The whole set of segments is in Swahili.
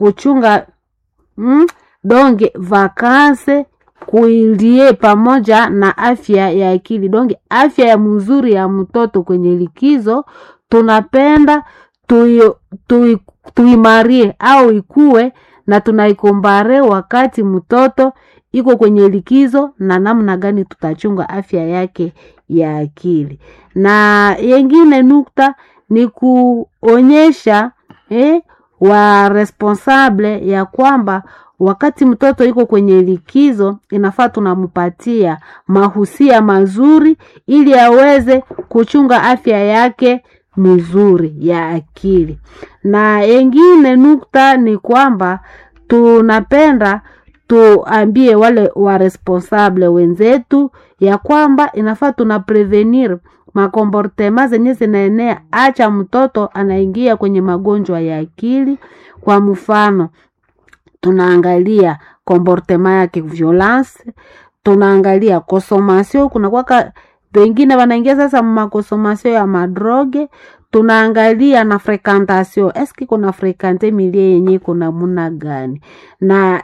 kuchunga mm, donge vakanse kuilie pamoja na afya ya akili donge afya ya mzuri ya mtoto kwenye likizo tunapenda tui- tui- tuimarie au ikue na tunaikombare wakati mtoto iko kwenye likizo na namna gani tutachunga afya yake ya akili na yengine nukta ni kuonyesha eh, wa responsable ya kwamba wakati mtoto iko kwenye likizo inafaa tunampatia mahusia mazuri ili aweze kuchunga afya yake mzuri ya akili na yengine nukta ni kwamba tunapenda tuambie wale wa responsable wenzetu ya kwamba inafaa tuna prevenir makomportema zenye zinaenea acha mtoto anaingia kwenye magonjwa ya akili kwa mfano tunaangalia komportema yake violence tunaangalia consommation kuna kwaka wengine wanaingia sasa makonsomasio ya madroge tunaangalia na frekantasio eski kuna frekante milie yenye kuna muna gani na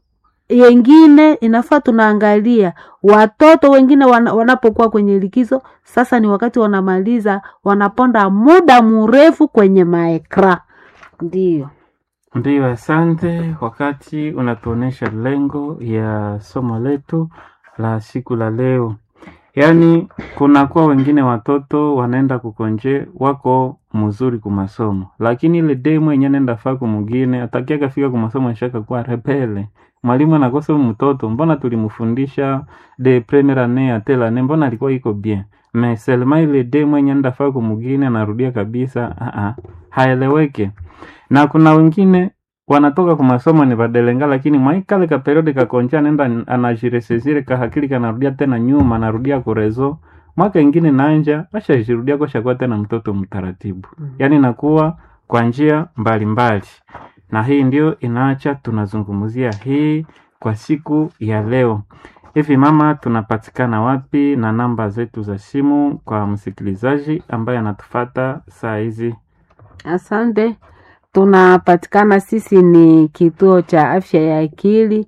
yengine inafaa tunaangalia watoto wengine wana, wanapokuwa kwenye likizo sasa ni wakati wanamaliza wanaponda muda mrefu kwenye maekra ndiyo Ndiyo, asante. Wakati unatuonesha lengo ya somo letu la siku la leo, yaani kunakuwa wengine watoto wanaenda kukonje wako mzuri kumasomo, lakini ile demu yenye nenda faa kumugine atakiaka fika kumasomo shaka kuwa rebele. Mwalimu anakosa huyu mtoto, mbona tulimfundisha de premiere annee ate l'annee, mbona alikuwa iko bien mais seulement ile demu yenye nenda faa kumugine anarudia kabisa, ah ah, haeleweke na kuna wengine wanatoka kwa masomo ni badelenga, lakini mwaikale ka periode kakonja nenda anajiresesire kahakili kanarudia tena nyuma, anarudia kurezo mwaka ingine nanja ashajirudia koshakuwa tena mtoto mtaratibu, yaani nakuwa kwa njia mbalimbali, na hii ndio inaacha tunazungumzia hii kwa siku ya leo. Hivi mama, tunapatikana wapi na namba zetu za simu kwa msikilizaji ambaye anatufata saa hizi? Asante. Tunapatikana sisi ni kituo cha afya ya akili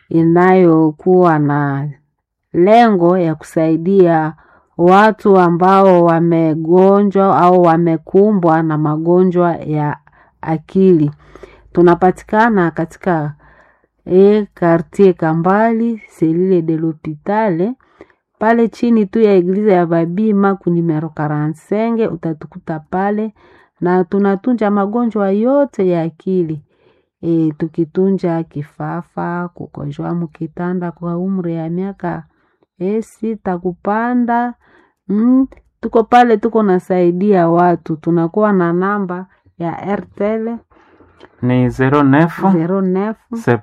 inayokuwa na lengo ya kusaidia watu ambao wamegonjwa au wamekumbwa na magonjwa ya akili. Tunapatikana katika e, quartier Kambali selile de l'hopitale pale chini tu ya eglize ya Babima ku numero 45 utatukuta pale na tunatunja magonjwa yote ya akili e, tukitunja kifafa, kukonjwa mukitanda kwa umri ya miaka e, sita kupanda mm, tuko pale, tuko nasaidia watu. Tunakuwa na namba ya Airtel ni 09 09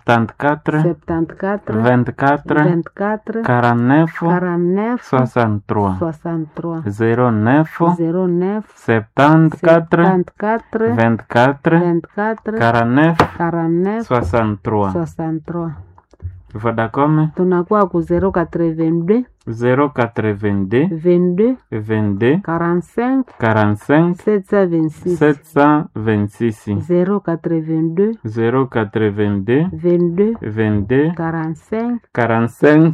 74 74 24 24 49 49 63 63 09 09 74 74 24 24 49 49 63 63 Vodacom tunakuwa ku 082 082 22 22 45 45 726 726 082 082 22 22 45 45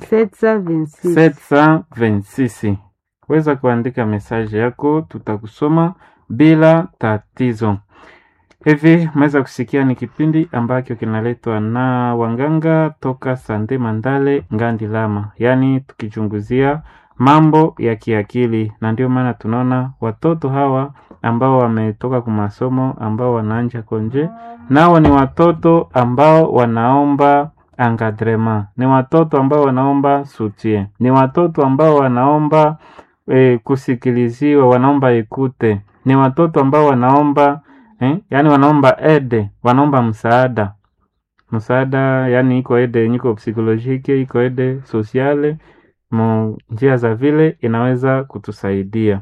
726 726 weza kuandika mesaji yako tutakusoma bila tatizo hivi meweza kusikia ni kipindi ambacho kinaletwa na wanganga toka sande mandale ngandi lama yaani tukichunguzia mambo ya kiakili na ndio maana tunaona watoto hawa ambao wametoka kwa masomo ambao wanaanja konje nao ni watoto ambao wanaomba encadrement ni watoto ambao wanaomba soutien ni watoto ambao wanaomba e, kusikiliziwa wanaomba ekute ni watoto ambao wanaomba eh, yani wanaomba ede wanaomba msaada msaada yani iko ede yenye iko psikolojike iko ede sosiale mu njia za vile inaweza kutusaidia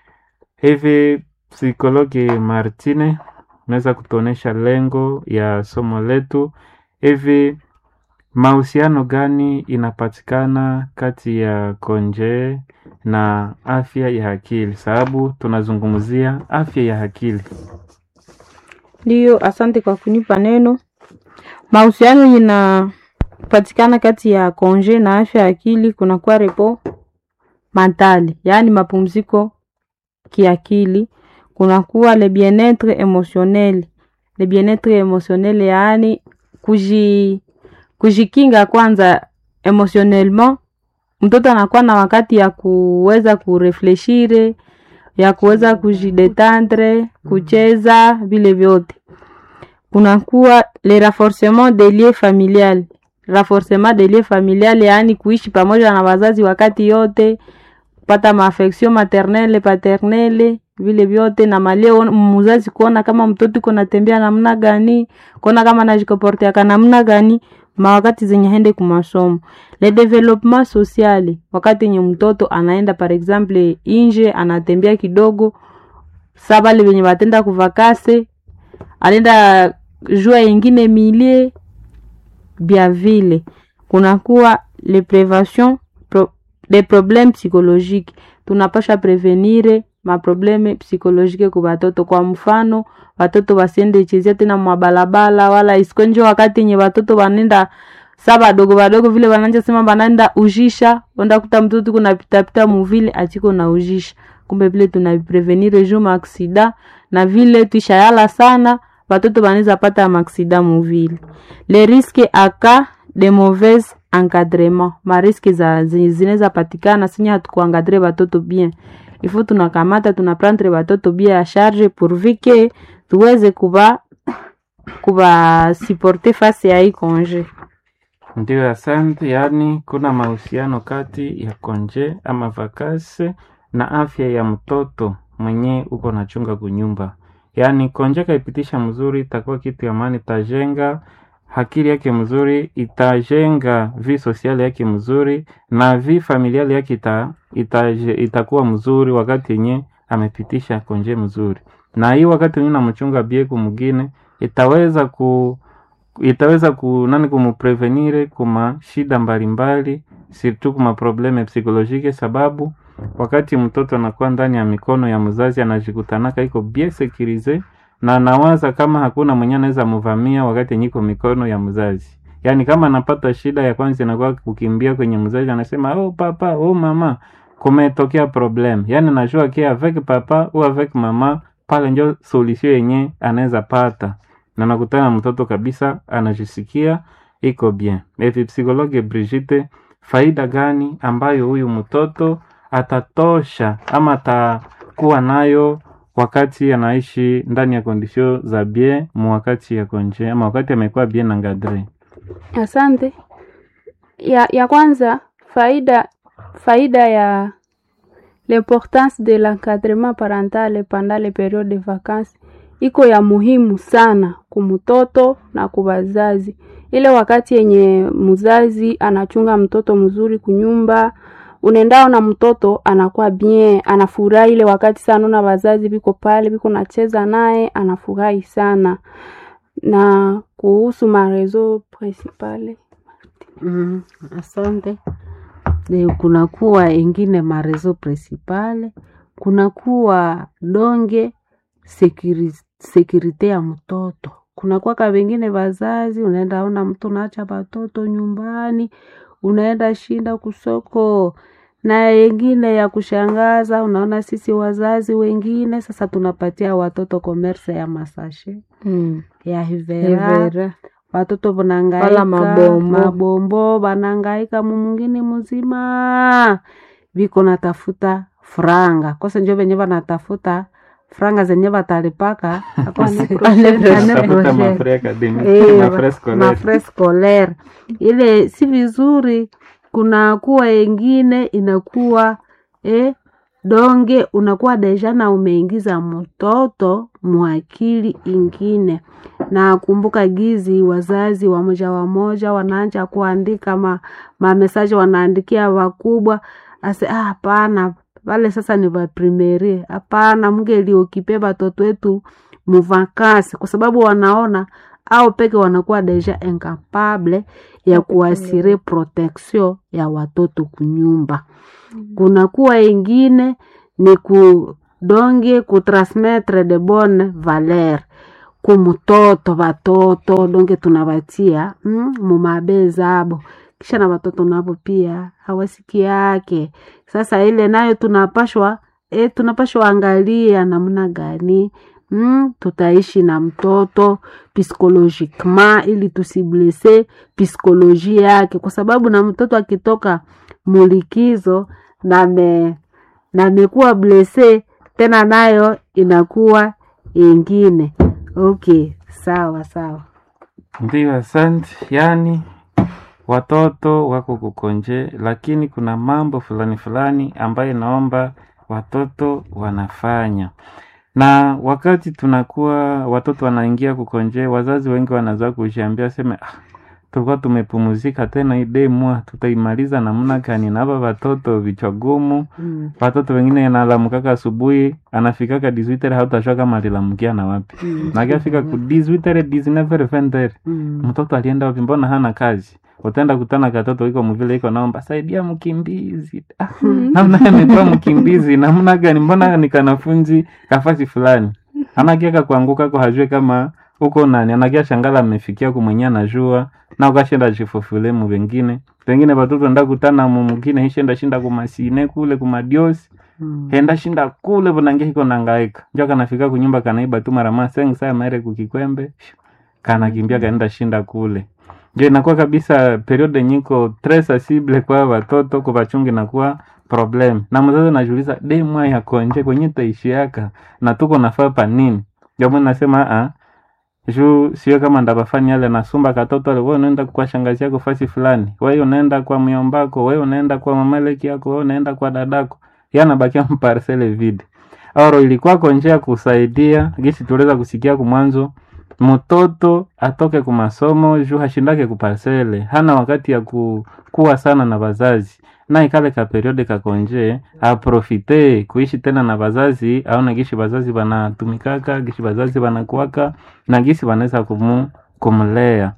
hivi psikologi martine unaweza kutuonesha lengo ya somo letu hivi mahusiano gani inapatikana kati ya konje na afya ya akili sababu tunazungumzia afya ya akili Ndiyo, asante kwa kunipa neno. mahusiano inapatikana kati ya konje na afya ya akili kunakuwa repo mentali, yaani mapumziko kiakili. Kunakuwa le bien-etre emotionnel, le bien-etre emotionnel yaani kuji kujikinga kwanza emotionnellement. Mtoto anakuwa na wakati ya kuweza kurefleshire, ya kuweza kujidetendre, kucheza vile vyote kunakuwa le renforcement des liens familial renforcement des liens familial yaani kuishi pamoja na wazazi wakati yote kupata maaffection maternelle paternelle vile vyote na maleo mzazi kuona kama mtoto iko natembea namna gani kuona kama anajikoporteaka namna gani mawakati zenye hende kumasomo le development sociale wakati yenye mtoto anaenda par exemple inje anatembea kidogo sa bale venye batenda kuvakase anaenda jua ingine milie bya vile kunakuwa le prevention pro, de problème psychologique tunapasha prevenire maprobleme psikolojike ku batoto kwa mfano watoto wasiende chezea tena mwabalabala wala isikwenje wakati yenye watoto wanenda sa badogo badogo vile wananja sema banaenda ujisha onda kuta mtoto kuna pitapita muvile achiko na ujisha kumbe vile tunaprevenire juu maaksida na vile tuishayala sana watoto wanaweza pata maaksida muvile le risque aka de mauvaise encadrement mariske za zinaweza patikana sinye hatukuangadre watoto bien ifo tunakamata tunaprendre watoto bien ya charge pourvu que tuweze kuba kuba supporter face ya hii konje Ndio, asante. Yaani kuna mahusiano kati ya konje ama vakase na afya ya mtoto mwenye uko nachunga kunyumba. Yaani konje kaipitisha mzuri, itakuwa kitu ya maana, itajenga akili yake mzuri, itajenga vi sosiali yake mzuri na vi familiali yake ita, itaje, itakuwa mzuri wakati yenye amepitisha konje mzuri, na hii wakati wenye namchunga bieku mwingine itaweza ku itaweza ku nani kumuprevenire kuma shida mbalimbali surtout kuma probleme psikolojike, sababu wakati mtoto anakuwa ndani ya mikono ya mzazi anajikutanaka iko bien sekirize na anawaza kama hakuna mwenye anaweza muvamia wakati yenye iko mikono ya mzazi. Yaani kama anapata shida ya kwanza inakuwa kukimbia kwenye mzazi, anasema oh papa, oh mama, kumetokea problem. Yaani najua ke avec papa ou avec mama, pale njo solution yenye anaweza pata na nakutana mtoto kabisa anajisikia iko bien. Evi psikologe Brigitte, faida gani ambayo huyu mtoto atatosha ama atakuwa nayo wakati anaishi ndani ya kondisio za bien mu wakati ya konje ama wakati amekuwa bien engadre? Asante. Ya, ya kwanza faida faida ya l'importance de l'encadrement parental pendant les périodes de vacances iko ya muhimu sana kumtoto na kubazazi. Ile wakati yenye mzazi anachunga mtoto mzuri kunyumba, unaendao na mtoto anakuwa bien, anafurahi ile wakati sana, una wazazi biko pale biko nacheza naye, anafurahi sana. Na kuhusu marezo principale Mm, asante. De, kunakuwa ingine marezo principale, kunakuwa donge sekiri, sekirite ya mtoto. Kunakuwa ka wengine wazazi, unaenda ona mtu unaacha watoto nyumbani, unaenda shinda kusoko na yengine ya kushangaza, unaona sisi wazazi wengine sasa tunapatia watoto komerse ya masashe mm. ya hivera Evera. watoto Wala vanangaika mabombo. mabombo vanangaika mumungini muzima viko natafuta franga kose njo venye vanatafuta franga zenye vatalipaka akose- ane Tafuta prochaine. mafre academique, Eh, mafre scolaire. mafre scolaire ile si vizuri kuna kuwa engine inakuwa eh, donge unakuwa deja na umeingiza mtoto mwakili ingine na kumbuka gizi wazazi wamoja wamoja wanaanja kuandika ma, mamesaje wanaandikia wakubwa ase "Ah, hapana wale sasa ni vaprimerie hapana mngeliokipe batoto wetu muvakasi kwa sababu wanaona au peke wanakuwa deja incapable ya kuasire protection ya watoto kunyumba kunakuwa ingine ni kudonge kutransmettre de bonne valeur kumutoto vatoto donge tunawatia mm, mumabe zabo kisha na watoto navo pia hawasiki yake sasa ile nayo tunapashwa e, tunapashwa angalia namna gani mm, tutaishi na mtoto psychologiquement ili tusiblese psikoloji yake kwa sababu na mtoto akitoka mulikizo name namekuwa blese tena nayo inakuwa ingine okay sawa sawa Ndiyo, asante. Yaani watoto wako kukonje, lakini kuna mambo fulani fulani ambayo naomba watoto wanafanya, na wakati tunakuwa watoto wanaingia kukonje, wazazi wengi wanaza kujiambia seme ah, tulikuwa tumepumuzika tena hii demwa tutaimaliza namna gani? Na hapa watoto vichwa gumu mm. watoto wengine analamkaka asubuhi anafikaka 18 hautajua kama alilamkia na wapi Mm. na akiafika ku 18 19 20 Mm. mtoto alienda wapi mbona hana kazi utaenda kutana katoto iko mvile iko naomba saidia mkimbizi ah, namna amekuwa mkimbizi namna gani mbona ni kanafunzi kafasi fulani anakiaka kuanguka ko hajue kama uko nani anakia shangala amefikia kumwenye anajua na ukashenda chifufule mu wengine pengine watoto nda kutana mu mwingine hishenda shinda kumasine kule kumadiosi Mm. henda shinda kule vonange hiko nangaika njo kanafika kunyumba kanaiba tu mara ma seng saa maere kukikwembe kanakimbia kaenda shinda kule njo inakuwa kabisa periode nyiko tres asible kwa watoto kuvachungi nakuwa problem na mzazi najuliza de mwa ya konje kwenye taishiaka na tuko nafaa pa nini ndio mimi nasema a juu sio kama ndabafanya yale nasumba katoto ale wewe unaenda kwa shangazi yako fasi fulani wewe unaenda kwa myombako wewe unaenda kwa mamaleki yako wewe unaenda kwa dadako yanabakia mparsele vide oro ilikuwa konje ya kusaidia gisi tuliweza kusikia kumwanzo mtoto atoke kumasomo juu hashindake kuparsele hana wakati ya ku, kuwa sana na wazazi na ikale ka periode kakonje aprofite kuishi tena na wazazi aone gishi wazazi wanatumikaka gishi wazazi wanakuwaka na gisi wanaweza kumu, kumlea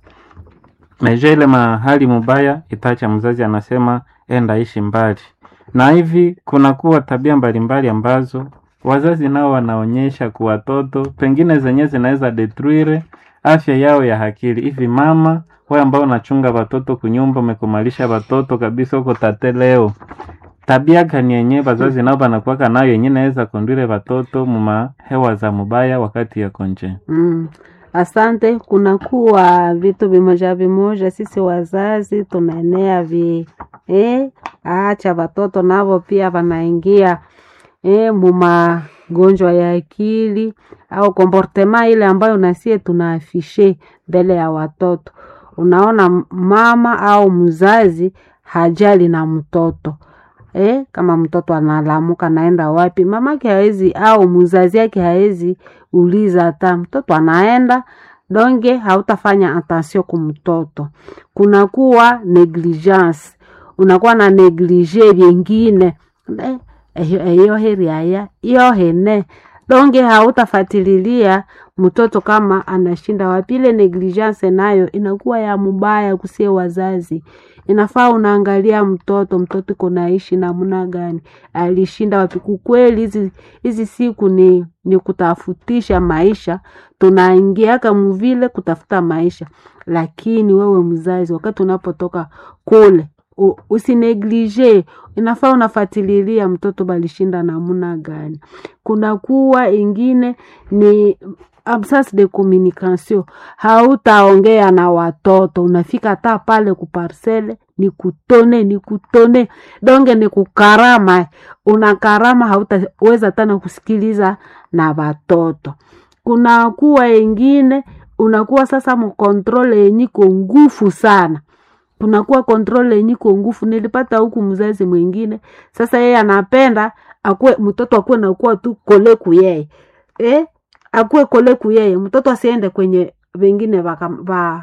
meje ile mahali mubaya itacha mzazi anasema enda ishi mbali na hivi kunakuwa tabia mbalimbali ambazo wazazi nao wanaonyesha kwa watoto pengine zenye zinaweza detruire afya yao ya akili hivi mama wewe ambao unachunga watoto kunyumba umekumalisha watoto kabisa huko tate leo tabia gani yenye wazazi nao wanakuwaka nayo yenye naweza kondwire watoto muma hewa za mubaya wakati ya konje Mm. Asante. Kunakuwa vitu vimoja vimoja, sisi wazazi tunaenea vi eh, acha watoto navo pia wanaingia eh, mumagonjwa ya akili au komportema ile ambayo nasie tunaafishe mbele ya watoto. Unaona m- mama au mzazi hajali na mtoto eh, kama mtoto analamuka naenda wapi, mamake hawezi au mzazi yake hawezi uliza hata mtoto anaenda donge, hautafanya attention kumtoto. Kunakuwa negligence, unakuwa na neglige vyengine eh, eyo eyo heri aya iyo hene donge, hautafatililia mtoto kama anashinda wapi. Ile negligence nayo inakuwa ya mubaya kusie wazazi inafaa unaangalia mtoto mtoto iko naishi namna gani alishinda wapi kukweli hizi hizi siku ni ni kutafutisha maisha tunaingiaka muvile kutafuta maisha lakini wewe mzazi wakati unapotoka kule u- usineglige inafaa unafatililia mtoto balishinda namna gani kunakuwa ingine ni absence de communication hautaongea na watoto unafika hata pale kuparsele ni kutone ni kutone donge ni kukarama unakarama hautaweza tena kusikiliza na watoto kunakuwa ingine unakuwa sasa mkontrole yenyiko ngufu sana kunakuwa kontrole yenyiko ngufu nilipata huku mzazi mwingine sasa yeye anapenda akuwe mtoto akuwe nakuwa tu kole kuyeye eh? akuwe kole kuyeye mtoto asiende kwenye wengine waka, wa,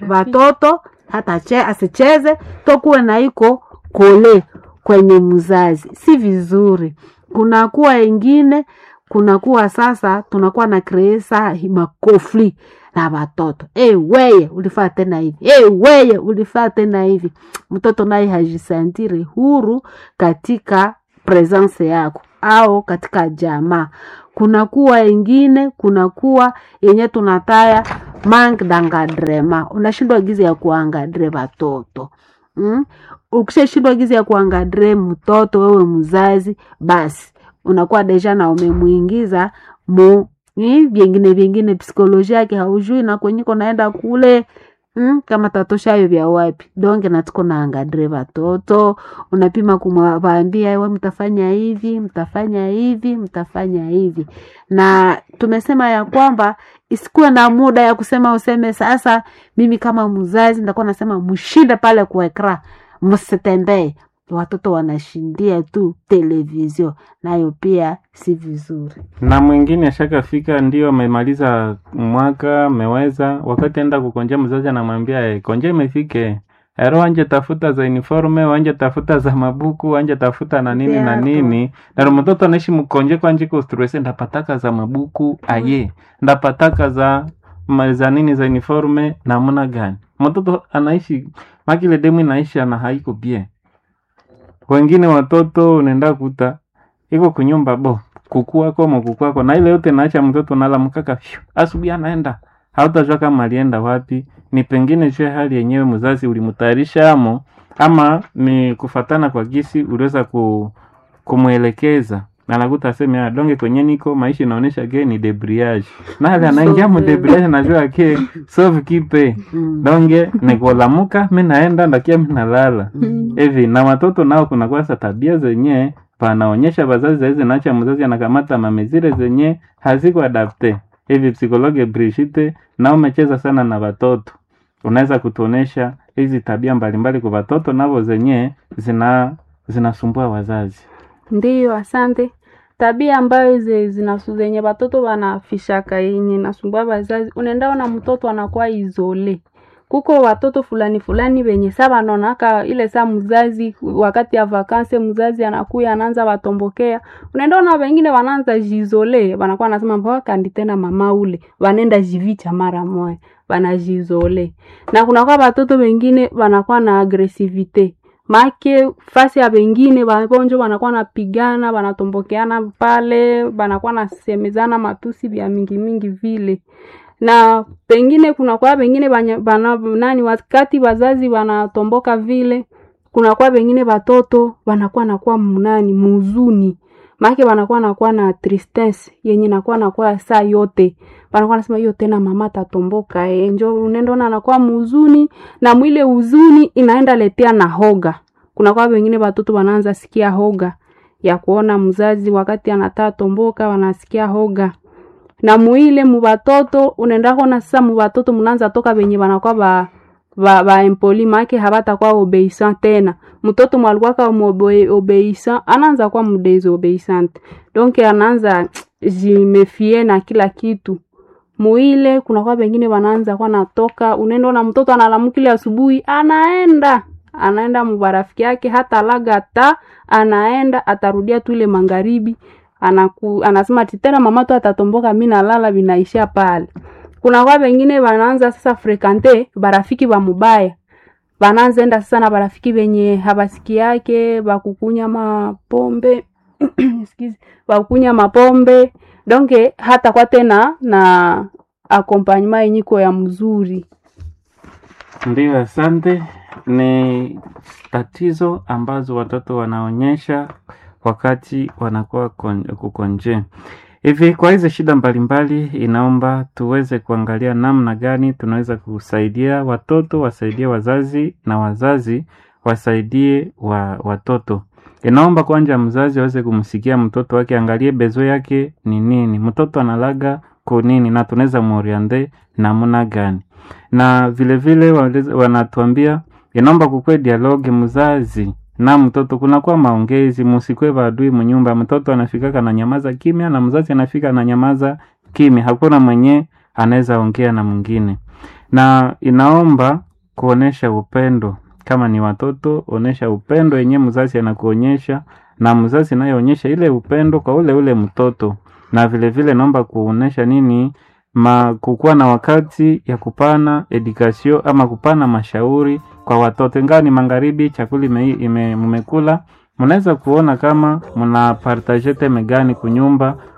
watoto hata che, asicheze tokuwe na iko kole kwenye mzazi si vizuri kunakuwa ingine kunakuwa sasa tunakuwa na kreesa makofli na watoto hey, weye ulifaa tena hivi hey, weye ulifaa tena hivi mtoto naye hajisantire huru katika presence yako au katika jamaa kunakuwa ingine kunakuwa yenye tunataya manque d'encadrement unashindwa gizi ya kuangadre watoto mm? ukishashindwa gizi ya kuangadre mtoto wewe mzazi basi unakuwa deja na umemwingiza mu ni vyengine vyengine psikolojia yake haujui na kwenyiko naenda kule mm, kama tatoshayo vya wapi donge natuko naangadre watoto unapima kumwaambia we mtafanya hivi mtafanya hivi mtafanya hivi na tumesema ya kwamba isikuwe na muda ya kusema useme sasa mimi kama mzazi nitakuwa nasema mshinde pale kuekra msitembee watoto wanashindia tu televizio nayo pia si vizuri na mwingine ashakafika ndio amemaliza mwaka ameweza wakati enda kukonjea mzazi anamwambia "Eh, konje imefike ero wanje tafuta za uniforme wanje tafuta za mabuku wanje tafuta na nini na Viatu. nini naro mtoto anaishi mkonje kwanje kustrese ndapataka za mabuku aye ndapataka za ma- za nini za uniforme namna gani mtoto anaishi makile demu inaishi ana haiko bie wengine watoto unaenda kuta iko kunyumba bo kukuwako mokukwako na ile yote naacha mtoto nalamkaka fyu asubuhi anaenda hautajua kama alienda wapi ni pengine juu ya hali yenyewe mzazi ulimtayarisha amo ama ni kufatana kwa gisi uliweza ku, kumwelekeza na anakuta aseme "Ah, donge kwenye niko maisha inaonyesha ke ni debriage nale anaingia mu Sauve. debriage najua ke sove kipe mm. donge nikolamuka mi naenda ndakia mi nalala hivi na watoto nao kuna kwasa tabia zenye panaonyesha wazazi zaizi nacha mzazi anakamata mamezire zenye haziko adapte hivi psikologe Brigitte na umecheza sana na watoto unaweza kutuonesha hizi tabia mbalimbali kwa watoto navo zenye zina zinasumbua wazazi Ndiyo, asante. Tabia ambayo ze- zinasu zenye watoto wanafishaka yenye nasumbua wazazi, unaenda ona mtoto anakuwa izole. Kuko watoto fulani fulani wenye saa wanaonaka ile saa mzazi wakati ya vakanse mzazi anakuya anaanza watombokea, unaenda ona wengine wanaanza jizole, wanakuwa nasema mbona kandi tena mama ule, wanaenda jivicha mara moja, wanajizole. Na kunakuwa watoto wengine wanakuwa na agresivite make fasi ya wengine wagonjwa wanakuwa napigana wanatombokeana pale wanakuwa nasemezana matusi vya mingi mingi vile na pengine kunakuwa wengine banya- bana, nani wakati wazazi wanatomboka vile kunakuwa wengine watoto wanakuwa nakuwa mnani muzuni make wanakuwa nakuwa na tristesse yenye nakuwa nakuwa saa yote wanakuwa nasema hiyo tena mama tatomboka eh. njo unaendona anakuwa muzuni na mwile huzuni inaenda letea na hoga kuna kwa wengine watoto wanaanza sikia hoga ya kuona mzazi wakati anataa tomboka wanasikia hoga na muile mubatoto unaenda kona sasa mubatoto mnaanza toka venye wanakuwa ba ba, ba empoli make habatakuwa obeisant tena mtoto mwalikuwaka obeisant anaanza kuwa mdesobéissant donc anaanza jimefie na kila kitu muile kunakuwa wengine wanaanza kuwa natoka unaenda na mtoto analamukile asubuhi anaenda anaenda mubarafiki yake hata laga ta anaenda atarudia tu ile magharibi anaku, anasema ati tena mama tu atatomboka mi nalala vinaishia pale kuna kwa wengine wanaanza sasa frekante barafiki wa mubaya wanaanza enda sasa na barafiki wenye habasiki yake bakukunya mapombe excuse, bakukunya mapombe donke hata kwa tena na akompanyema yenyiko ya mzuri Ndiyo, asante. Ni tatizo ambazo watoto wanaonyesha wakati wanakuwa kon- kukonje. Hivi kwa hizi shida mbalimbali, inaomba tuweze kuangalia namna gani tunaweza kusaidia watoto, wasaidie wazazi na wazazi wasaidie wa watoto. Inaomba kwanja mzazi aweze kumsikia mtoto wake, angalie bezo yake ni nini, mtoto analaga ko nini, na tunaweza muoriente namna gani na vile vile waleze- wanatuambia inaomba kukwe dialogue mzazi na mtoto, kunakuwa maongezi, musikwe badui munyumba. Mtoto anafika na nyamaza kimya na mzazi anafika na nyamaza kimya, hakuna mwenye anaweza ongea na mwingine, na inaomba kuonesha upendo. Kama ni watoto, onesha upendo yenye mzazi anakuonyesha, na mzazi nayeonyesha ile upendo kwa ule ule mtoto, na vile vile naomba kuonesha nini ma kukuwa na wakati ya kupana edukasio ama kupana mashauri kwa watoto. Ingawa ni magharibi, chakula ime, ime, mmekula, mnaweza kuona kama mna partage teme gani kunyumba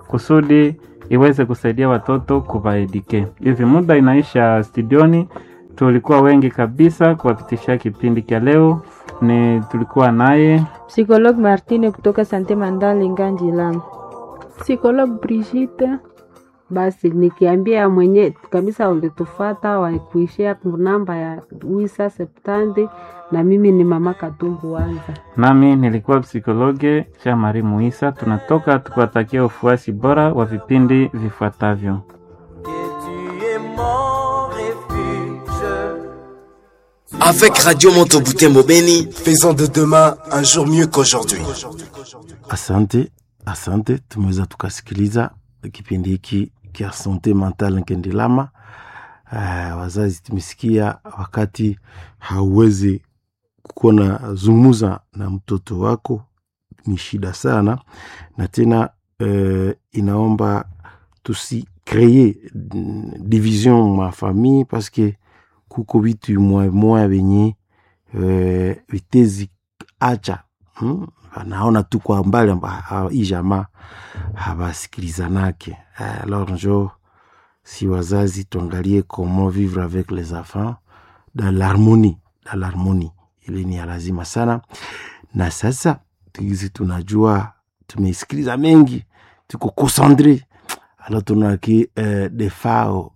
kusudi iweze kusaidia watoto kuvaedike. Hivi muda inaisha studioni, tulikuwa wengi kabisa kuwapitishia kipindi cha leo. Ni tulikuwa naye Psikologue Martine kutoka Sante Mandale Nganji Lama. Psychologue Brigitte. Basi nikiambia mwenye kabisa ulitufata wakuishia namba ya wisa septandi, na mimi ni mama Katumbu Wanza. nami nilikuwa psikologe cha Mari Muisa. Tunatoka tukiwatakia ufuasi bora wa vipindi vifuatavyo. Et tu es mon refuge. Avec Radio Monteboutembo Beni, Faisons de demain un jour mieux qu'aujourd'hui. Asante, asante, tumeweza tukasikiliza kipindi hiki kia sante mental Nkendelama. Uh, wazazi tumesikia wakati hauwezi kuwa na zungumuza na mtoto wako ni shida sana, na tena uh, inaomba tusikreye mm, division ma famille paske kuko vitu moya moya venye uh, vitezi acha hmm? anaona tu kwa mbali amba ha- hii jamaa hawasikilizanake Eh, alors njo si wazazi tuangalie comment vivre avec les enfants dans l'harmonie dans l'harmonie ili ni ya lazima sana na sasa tukizi tunajua tumesikiliza mengi tuko concentre alors tunaki eh, defao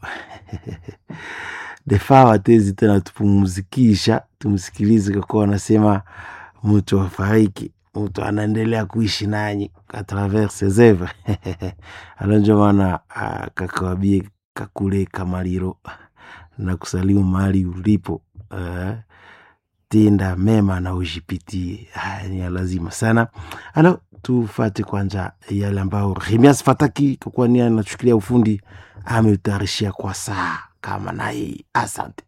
defao atezi tena tupumzikisha tumsikilize kwa kuwa anasema mtu afariki mtu anaendelea kuishi nanyi a travers ses œuvres alors njo maana ah, kakawabie kakule kamaliro na kusalimu mahali ulipo uh, tenda mema na ujipitie haya ni ya lazima sana alo tufate kwanza yale ambayo remias fataki kwa kuwa nia anachukilia ufundi ameutayarishia kwa saa kama na hii asante